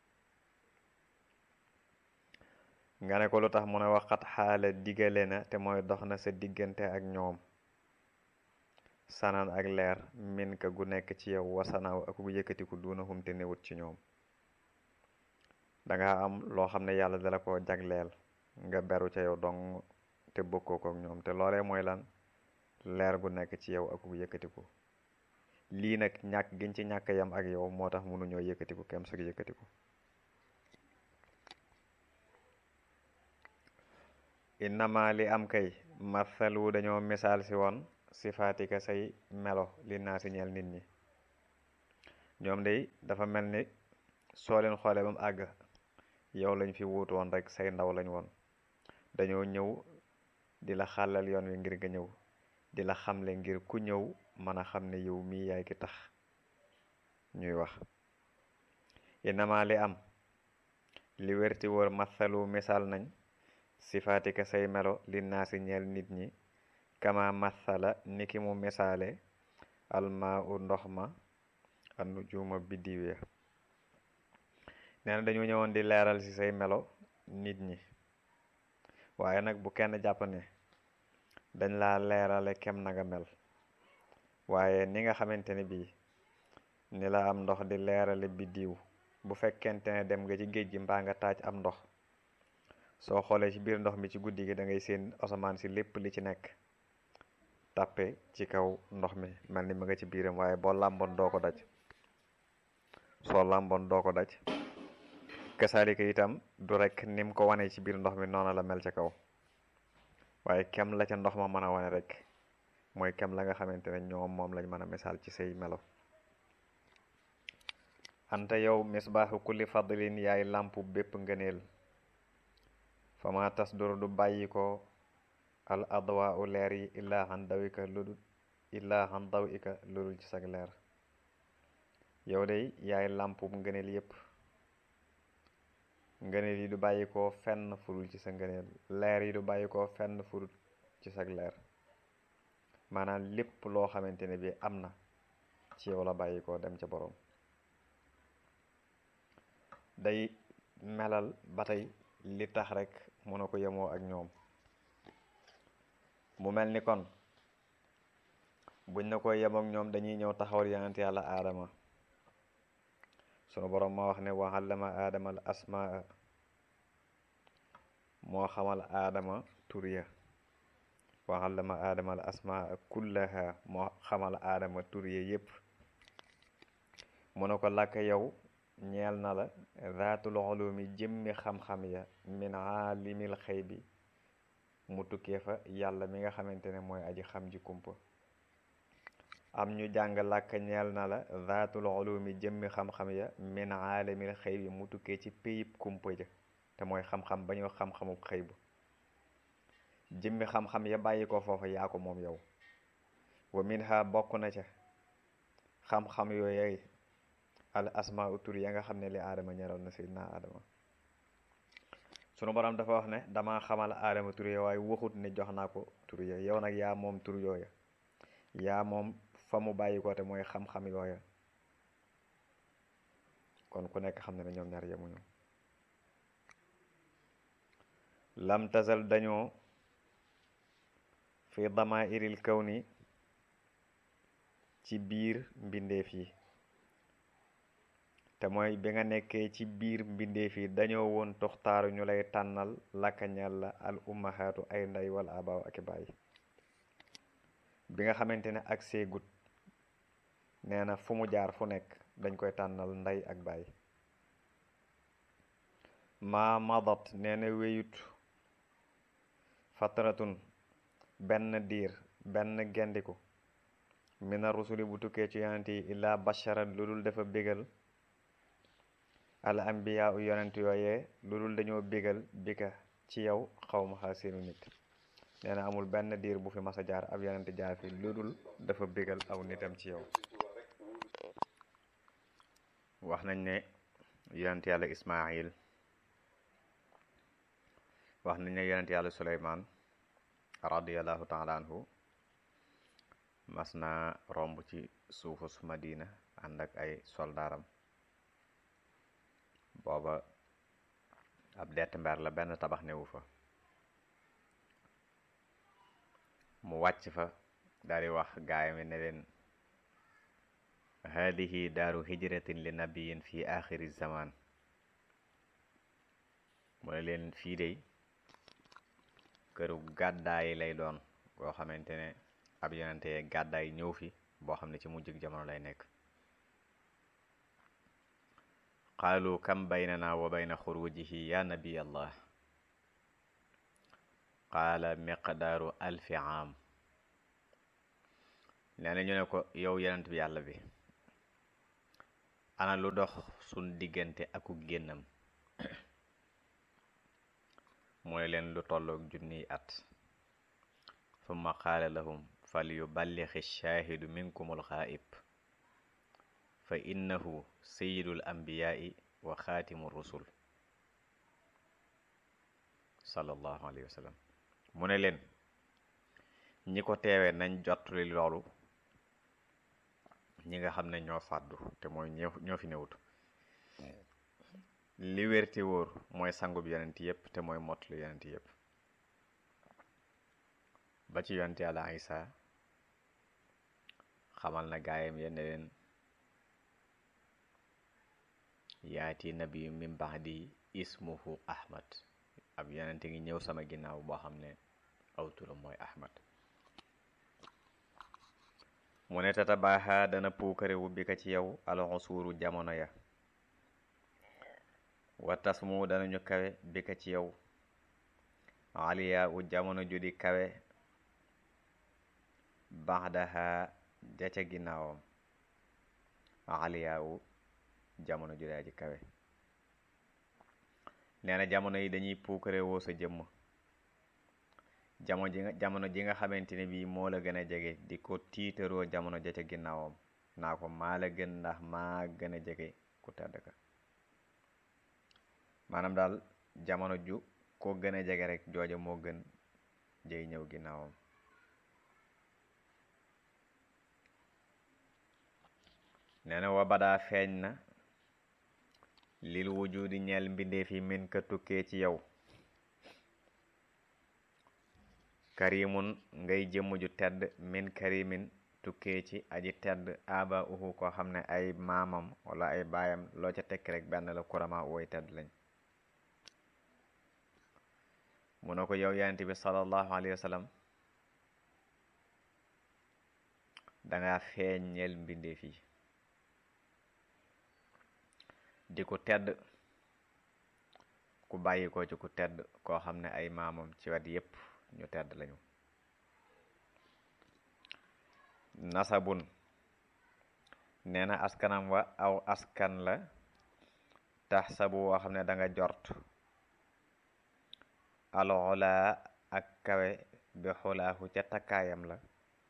nga ne ko lu tax mu ne waxat xaala digale na te mooy dox na sa diggante ak ñoom sanaan ak leer min ka gu nekk ci yow wasanaaw ak gu yëkkatiku duuna xum te newut ci ñoom danga am loo xam ne yàlla dala ko jagleel nga beru ca yow dong te bokkoo ko ak ñoom te loolee mooy lan leer gu nekk ci yow ak gu yëkkatiku lii nag ñàkk giñ ci ñàkk yam ak yow moo tax mënuñoo yëkkatiku kem sag yëkkatiku innama li am kay mathalu dañoo misaal si woon sifaatika say melo li naa si ñeel nit ñi ñoom day dafa mel ni soo leen xoolee ba mu àgg yow lañ fi wuutu woon rek say ndaw lañ woon dañoo ñëw di la xàllal yoon wi ngir nga ñëw di la xamle ngir ku ñëw mën a xam ne yow mii yaay ki tax ñuy wax inama li am li wérti wóor mathalu misaal nañ sifaatika say melo li naa si ñeel nit ñi kama mathala niki mu misaale almaa u ndox ma anu juuma biddiw ya nee na dañu ñëwoon di leeral ci say melo nit ñi waaye nag bu kenn jàpp ne dañ laa leerale kem na nga mel waaye ni nga xamante ne bii ni la am ndox di leerale biddiw bu fekkente ne dem nga ci géej gi mbaa nga taaj am ndox soo xoolee ci biir ndox mi ci guddi gi da ngay seen asamaan si lépp li ci nekk tàppe ci kaw ndox mi mel ni ma nga ci biiram waaye boo làmboon doo ko daj soo làmboon doo ko daj kasaalika itam du rek nim ko wane ci biir ndox mi noonu la mel ca kaw waaye kem la ca ndox ma mën a wane rek mooy kem la nga xamante ne ñoom moom lañ mën a misaal ci say melo anta yow misbaaxu kulli fadlin yaay làmpu bépp ngëneel fama tas dur du bàyyi ko al adwa u leer yi illaa xan dawika ludul illaa xan daw ika ludul ci sag leer yow day yaay làmpu ngëneel yépp ngëneel yi du bàyyi ko fenn furul ci sa ngëneel leer yi du bàyyi ko fenn furul ci sag leer maanaam lépp loo xamante ne bi am na ci yow la bàyyi ko dem ca boroom day melal ba tey li tax rek mën a ko yemoo ak ñoom mu mel ni kon buñ na ko yemook ñoom dañuy ñëw taxawal yonent yàlla aadama sunu boroom moo wax ne wa allama aadama al asmaa moo xamal aadama tur ya wa allama aadama al asmaa kullaha moo xamal aadama tur ya yépp mu ne ko làkk yow ñeel na la zaatul ulumi jëmmi xam-xam ya min aalimil xëy bi mu tukkee fa yàlla mi nga xamante ne mooy aji xam ji kumpa am ñu jàng làkk ñeel na la zaatul ulumi jëmmi xam-xam ya min aalimil xëy bi mu tukkee ci péyib kumpa ja te mooy xam-xam ba ñu xam-xamu xëy bu jëmmi xam-xam ya bàyyi ko foofa yaa ko moom yow wa min ha bokk na ca xam-xam yooyey al asma tur ya nga xam ne li aadama ñeral na seydina aadama sunu borom dafa wax ne dama xamal aadama tur ya waaye waxut ne jox naa ko tur ya yow nag yaa moom tur yooya yaa moom fa mu bàyyi ko te mooy xam-xam yooya kon ku nekk xam ne ne ñoom ñaar yemuñu lam tazal dañoo fi dama iril kaw ni ci biir mbindeef yi te mooy bi nga nekkee ci biir mbindeef yi dañoo woon toxtaaru ñu lay tànnal lakkañal la al ummahaatu ay ndey wala abaaw ak i baay bi nga xamante ne ak seegut nee na fu mu jaar fu nekk dañ koy tànnal ndey ak baay maa madat nee na wéyut fatratun benn diir benn gendiku mina rusuli bu tukkee ci yonent yi illaa basharan lu dul dafa bégal al ambiya u yonent yooyee lu dul dañoo bégal bika ci yow xaw ma xaa seenu nit nee na amul benn diir bu fi mas a jaar ab yonent jaar fi lu dul dafa bégal aw nitam ci yow wax nañ ne yonent yàlla ismail wax nañ ne yonent yàlla suleymaan radiallahu taala anhu mas na romb ci suufus madina ànd ak ay soldaaram booba ab dett mber la benn tabax newu fa mu wàcc fa daal di wax gaayam ne leen haadihi daaru hijratin li nabiyin fi axiri zaman mu ne leen fii dey këru gàddaay lay doon boo xamante ne ab yonente gàddaay ñëw fi boo xam ne ci mujjug jamono lay nekk qaalu kam baynana wa bayna xurujihi ya nabiy allah qaala miqdaaru alfi aam nee na ñu ne ko yow yonent bi yàlla bi ana lu dox suñ diggante aku génnam mooy leen lu tollook junniy at summa qaala lahum fal yuballixi shaahidu minkumul xaa'ib fa innahu sayidul ambiyaai wa xaatimu rusul sallallahu alayhi wa sallam mu ne leen ñi ko teewee nañ jottali loolu ñi nga xam ne ñoo fàddu te mooy ñoo fi newut li wér te wóor mooy sangub yonent yépp te mooy mottali yonent yépp ba ci yonent yàlla Isa xamal na gaayam ya ne leen yaati nabi min ba'di ismuhu ahmad ab yonent ngi ñëw sama ginnaaw boo xam ne aw turam mooy ahmad mu ne tata baaxa dana puukare wu bi ka ci yow alxusuuru jamono ya wa tasmu danañu kawe bi ka ci yow aliya u jamono ju di kawe baxdaha ja ca ginnaawam aliya u jamono ju daa ji kawe nee na jamono yi dañuy puukare woo sa jëmm jamono ji nga jamono ji nga xamante ne bii moo la gën a jege di ko tiitaroo jamono ja ca ginnaawam naa ko maa la gën ndax maa gën a jege ku tedd ka maanaam daal jamono ju ko gën a jege rek jooja moo gën jey ñëw ginnaawam nee na wa badaa feeñ na lil wujudi ñeel mbindeef yi min ka tukkee ci yow karimun ngay jëmm ju tedd min karimin tukkee ci aji tedd aba uhu koo xam ne ay maamam wala ay baayam loo ca tekk rek benn la kurama wooy tedd lañ mu ne ko yow yonent bi sallallahu alayhi wa sallam danga feeñeel mbindeef yi di ku tedd ku bàyyi ko ci ku tedd koo xam ne ay maamam ci wet yépp ñu tedd lañu nasabun nee na askanam wa aw askan la tax sabu woo xam ne danga jort alola ak kawe bi xulaahu ca takkaayam la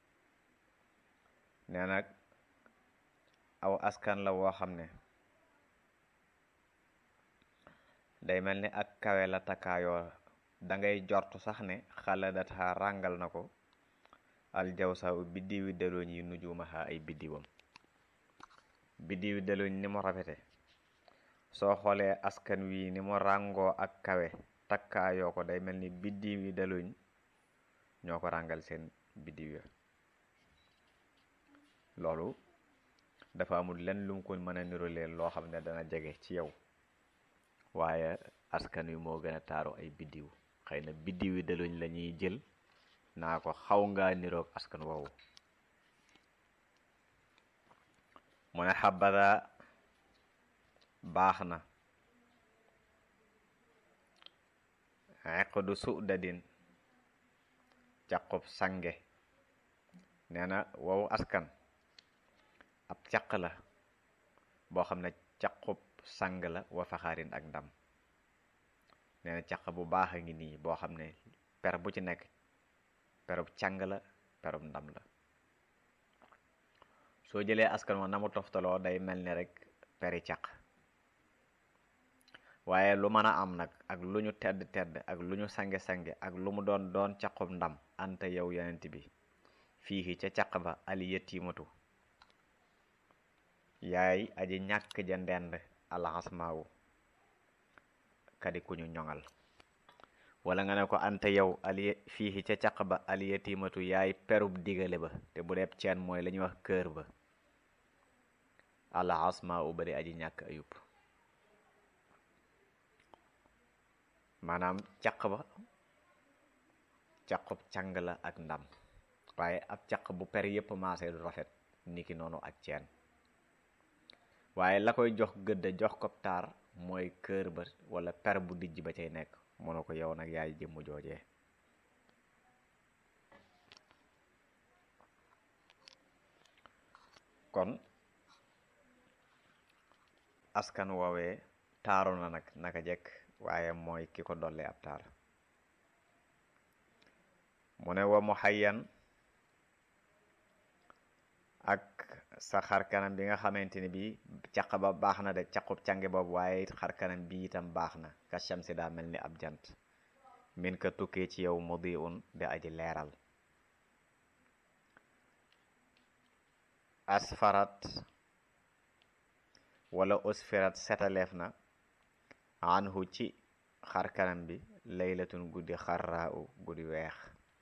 nee nag aw askan la woo xam ne day mel ni ak kawe la takkaayoo dangay jortu sax ne xaladata ràngal na ko aljawsa u biddiwi delooñ yi nujumaha ay biddiwam biddiwi delooñ ni mu rafete soo xoolee askan wi ni mu ràngoo ak kawe takkaayoo ko day mel ni biddiwi delooñ ñoo ko ràngal seen biddiw ya loolu dafa amul lenn lu mu ko mën a niroleel loo xam ne dana jege ci yow waaye askan wi moo gën a taaru ay biddiw xëy na biddiw yi daluñ la ñuy jël naa ko xaw ngaa niroog askan woowu mu ne xabada baax na eqdu sudadin caqub sange nee na wow askan ab caq la boo xam ne caqub sang la wa faxaarin ak ndam nee na caq bu baax a ngi nii boo xam ne per bu ci nekk perub càng la perub ndam la soo jëlee askan wa na mu toftaloo day mel ni rek peri caq waaye lu mën a am nag ak lu ñu tedd tedd ak lu ñu sange-sange ak lu mu doon doon caqub ndam anta yow yonent bi fii ca caq ba ali yettimatu yaay aji ñàkk ja ndend alxasmaawu kadi ku ñu ñoŋal wala nga ne ko anta yow ali fii ca caq ba ali yettimatu yaay perub digale ba te bu deeb ceen mooy la ñuy wax kër ba alxasmaawu bari aji ñàkk ayub maanaam caq ba caqub càng la ak ndam waaye ab caq bu per yépp maase du rafet niki noonu ak ceen waaye la koy jox gëdd jox ko taar mooy kër ba wala per bu dijj ba cay nekk mu ne ko yow nag yaay jëmm joojee kon askan woowee taaru na nag naka jekk waaye mooy ki ko dolli ab taar mu ne wa mu xayyan ak sa xar kanam bi nga xamante ni bi caq ba baax na de caqub cange boobu waaye xar kanam bi itam baax na ka shamsi daa mel ni ab jant min ka tukkee ci yow mudi un di aji leeral asfarat wala usfirat setaleef na anhu ci xar kanam bi laylatun guddi xarraa u guddi weex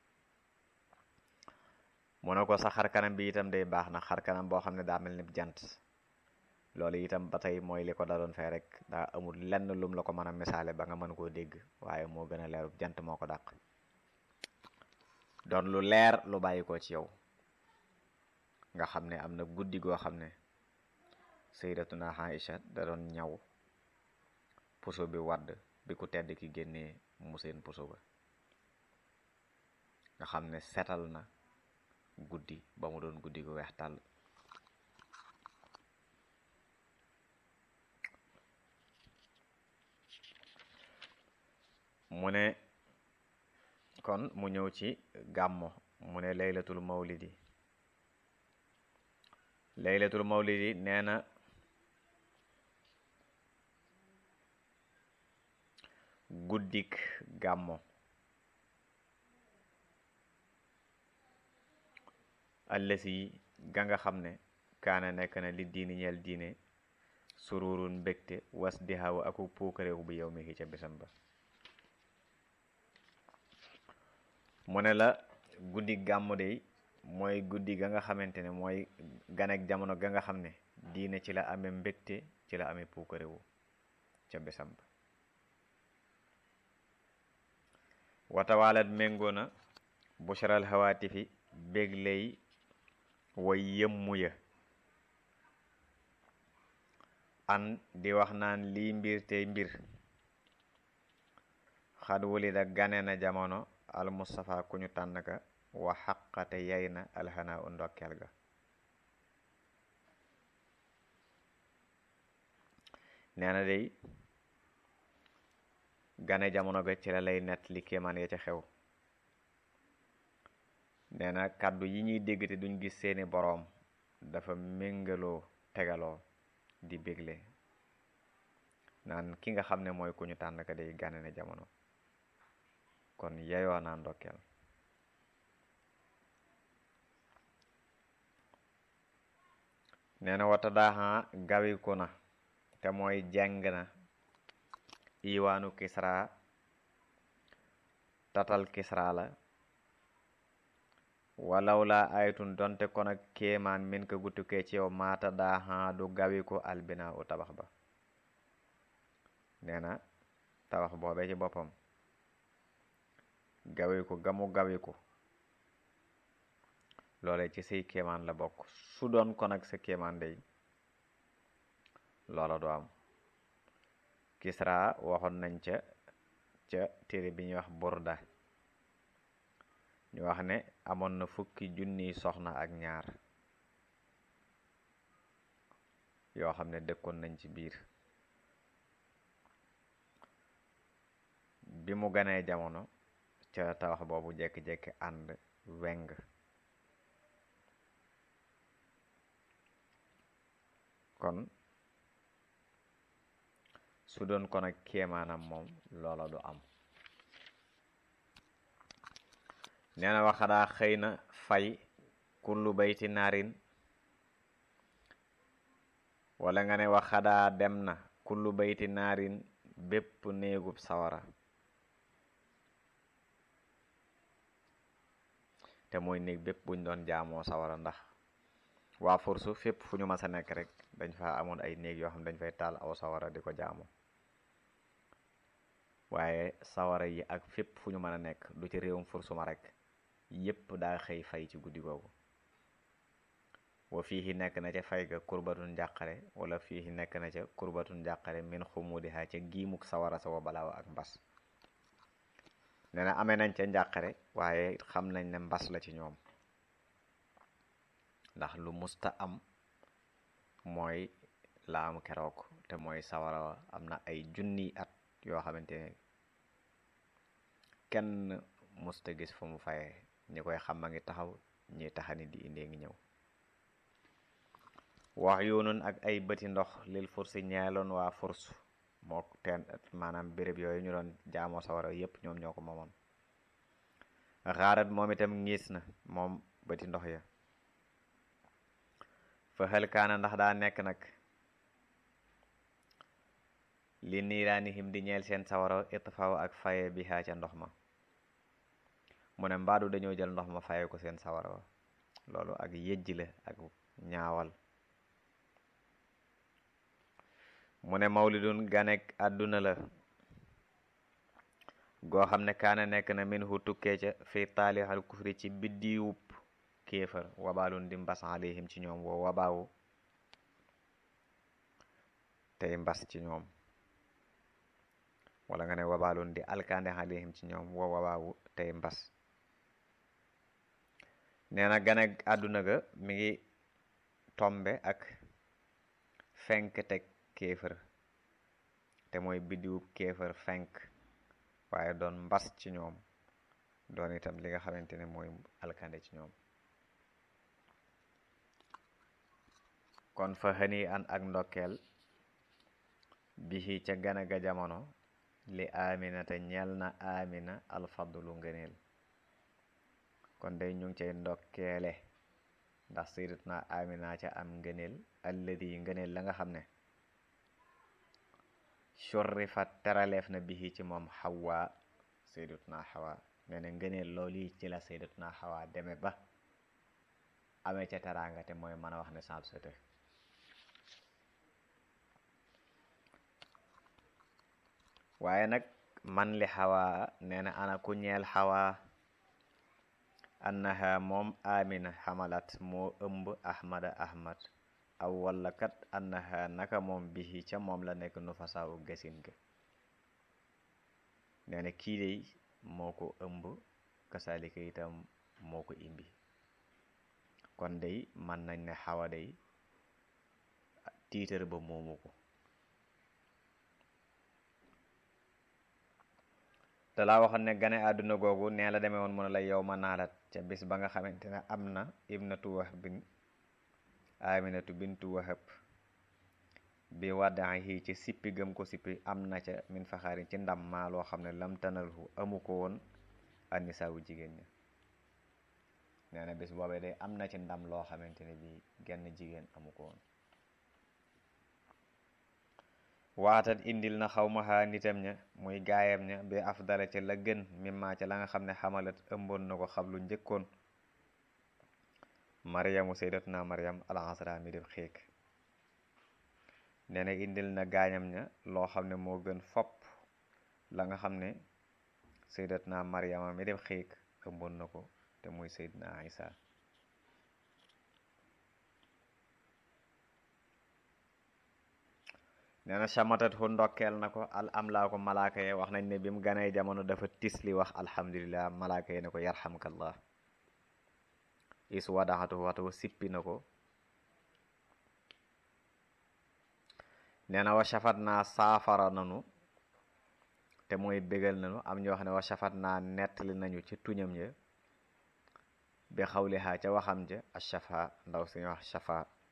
mu ne ko sa xar kanam bi itam day baax na xar kanam boo xam ne daa mel ni jant loolu itam ba tey mooy li ko daloon fee rek daa amul lenn lum la ko mën a misaale ba nga mën koo dégg waaye moo gën a leerub jant moo ko dàq doon lu leer lu bàyyi ko ci yow nga xam ne am na guddi goo xam ne sayyidatuna Aïcha da doon ñaw puso bi wadd bi ku tedd ki génnee mu seen puso ba nga xam ne setal na guddi ba mu doon guddi gu weex tàll mu ne kon mu ñëw ci gàmmo mu ne laylatul mawlidi laylatul mawlidi nee na guddik gàmmo allasi ga nga xam ne kaana nekk na li diini ñeel diine sururun mbégte was di hawa aku puukareewu bi yow mi ki ca bisam ba mu ne la guddi gàmmu de mooy guddi ga nga xamante ne mooy ganek jamono ga nga xam ne diine ci la amee mbégte ci la amee puukareewu ca bisam ba watawaalat méngoo na bushral hawaatifi bégley way yëmmu ya an di wax naan lii mbir tey mbir xad wulida gane na jamono al mustafa ku ñu tànn ka wa xaqate yay na alxanaa u ndokkeel ga nee na day gane jamono ga ci la lay nett li kéemaan ya ca xew nee na kàddu yi ñuy dégg te duñ gis seeni boroom dafa méngaloo tegaloo di bégle naan ki nga xam ne mooy ku ñu tànn ka day gane na jamono kon yeyoo naa ndokkeel nee na wata daaxan gawiku na te mooy jàng na iwaanu kisra tatal kisra la walaw la aytun donte kon ak kéemaan min ko guttukee ci yow maata daaxan du gawiku albina u tabax ba nee na tabax boobee ci boppam gawiku gamu gawiku loole ci say kéemaan la bokk su doon kon ak sa kéemaan day loola du am kisra waxoon nañ ca ca téere bi ñuy wax burda ñu wax ne amoon na fukki junniy soxna ak ñaar yoo xam ne dëkkoon nañ ci biir bi mu ganee jamono ca tabax boobu jekki-jekki ànd weng kon su doon kon ak kéemaanam moom loola du am nee na waxadaa xëy na fay kullu bayti naarin wala nga ne waxadaa dem na kullu bayti naarin bépp néegub sawara te mooy néeg bépp buñ doon jaamoo sawara ndax waa forsu fépp fu ñu mas a nekk rek dañ fa amoon ay néeg yoo xam dañ fay taal aw sawara di ko jaamu waaye sawara yi ak fépp fu ñu mën a nekk du ci réewum fursuma rek yépp daa xëy fay ci guddi googu wa fii nekk na ca fay ga kurbatun njàqare wala fii nekk na ca kurbatun njàqare min xumudiha ca giimuk sawara sa wa balaawa ak mbas nee na amee nañ ca njàqare waaye xam nañ ne mbas la ci ñoom ndax lu musta am mooy la am keroog te mooy sawara am na ay junni at yoo xamante ne kenn musta gis fu mu fayee ñi koy xam a ngi taxaw ñi taxani di indee ngi ñëw wax yoonun ak ay bëti ndox lil fursi ñeeloon waa furs moo teen maanaam béréb yooyu ñu doon jaamoo sawara yépp ñoom ñoo ko moomoon xaarat moom itam ngiis na moom bëti ndox ya fa xel kaana ndax daa nekk nag li niiraanihim di ñeel seen sawara itfaaw ak faye bi xaa ca ndox ma mu ne mbaadu dañoo jël ndox ma faye ko seen sawara wa loolu ak yëjj la ak ñaawal mu ne mawlidun ganek àdduna la goo xam ne kaana nekk na min hu tukkee ca fi taalixal kufri ci biddiwub kéefar wabaalun di mbas alayhim ci ñoom woo wabaawu tey mbas ci ñoom wala nga ne wabaalun di alkande alayhim ci ñoom woo wabaawu tey mbas nee na ganek àdduna ga mi ngi tombe ak fenk teg kéefër te mooy biddiwub kéefër fenk waaye doon mbas ci ñoom doon itam li nga xamante ne mooy alkande ci ñoom kon fa xëni an ak ndokkeel bihi ca gana ga jamono li amina te ñeel na amina alfadlu ngëneel kon day ñu ngi cay ndokkeele ndax sayyidatuna amina ca am ngëneel alladi ngëneel la nga xam ne shurrifa teraleef na bihi ci moom xawa sayyidatuna xawa nee na ngëneel loolu yi ci la sayyidatuna xawa deme ba amee ca teraanga te mooy mën a wax ne saab sete waaye nag man li xawa nee na ana ku ñeel xawa annaha moom amina xamalat moo ëmb ahmada ahmad aw walla kat annaha naka moom bihi ca moom la nekk nu fasaawu gasin ga nee na kii dey moo ko ëmb kasalika itam moo ko imbi kon day man nañ ne xawa day tiitar ba moomu ko te laa waxoon ne gane àdduna googu nee la demee woon mu ne la yow ma naalat ca bis ba nga xamante ne am na ibnatu wahb bin aminatu bintu wahab bi waddahi ci sippi gëm ko sippi am na ca min faxaarin ci ndam maa loo xam ne lam tanalhu amu ko woon annisaawu jigéen ña nee na bis boobee day am na ci ndam loo xamante ne bi genn jigéen amu ko woon waatat indil na xawmaha nitam ña muy gaayam ña bi afdala ca la gën mimma ca la nga xam ne xamalat ëmboon na ko xablu njëkkoon maryamu sayyidatuna maryam alxasra mi def xiik nee na indil na gaañam ña loo xam ne moo gën fopp la nga xam ne sayyidatuna maryama mi def xiik ëmboon na ko te muy sayyidna isa nee na chamatat hu ndokkeel na ko al am laa ko malaaka ye wax nañ ne bi mu ganee jamono dafa tisli wax alhamdulillah malaaka ye ne ko yarhamkallah is wadaxatu waxtu sippi na ko nee na wa shafat naa saafara nanu te mooy bégal nanu am ñu wax ne wa shafat naa nettali nañu ci tuñam ya bi xawlihaa ca waxam ja a shafa ndaw suñu wax shafa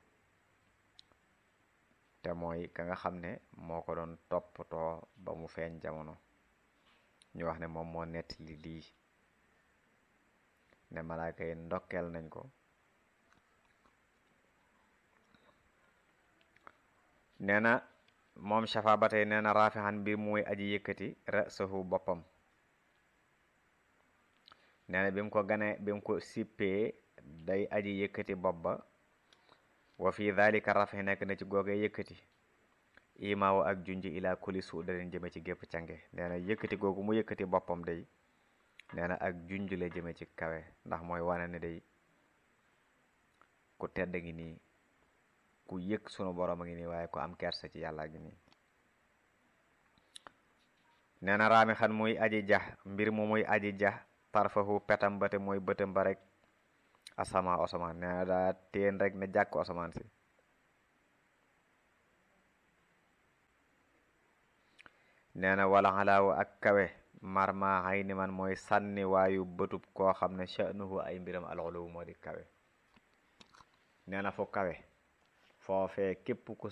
te mooy ka nga xam ne moo ko doon toppatoo ba mu feeñ jamono ñu wax ne moom moo nettali lii ne malaaka yi ndokkeel nañ ko nee na moom shafa ba tey nee na raafixan mbir muy aji yëkkati rasahu boppam nee na bi mu ko gane bi mu ko sippee day aji yëkkati bopp ba wa fi dhalika rafi nekk na ci googee yëkkati imaawu ak junji ila kuli su da leen jëme ci gépp cange nee na yëkkati googu mu yëkkati boppam day nee na ak junj la jëme ci kawe ndax mooy wane ne day ku tedd ngi nii ku yëg sunu borom a ngi nii waaye ku am kersa ci yàlla ngi nii nee na raami xan muy aji jax mbir mu muy aji jax tarfahu petam ba te mooy bëtam ba rek asama asamaan nee na daa téen rek ne jàkk asamaan si nee na wala xalaawu ak kawe marma xay ni man mooy sànni waayu bëtub koo xam ne sha'nuhu ay mbiram alxuluwu moo di kawe nee na fu kawe foofee képp ku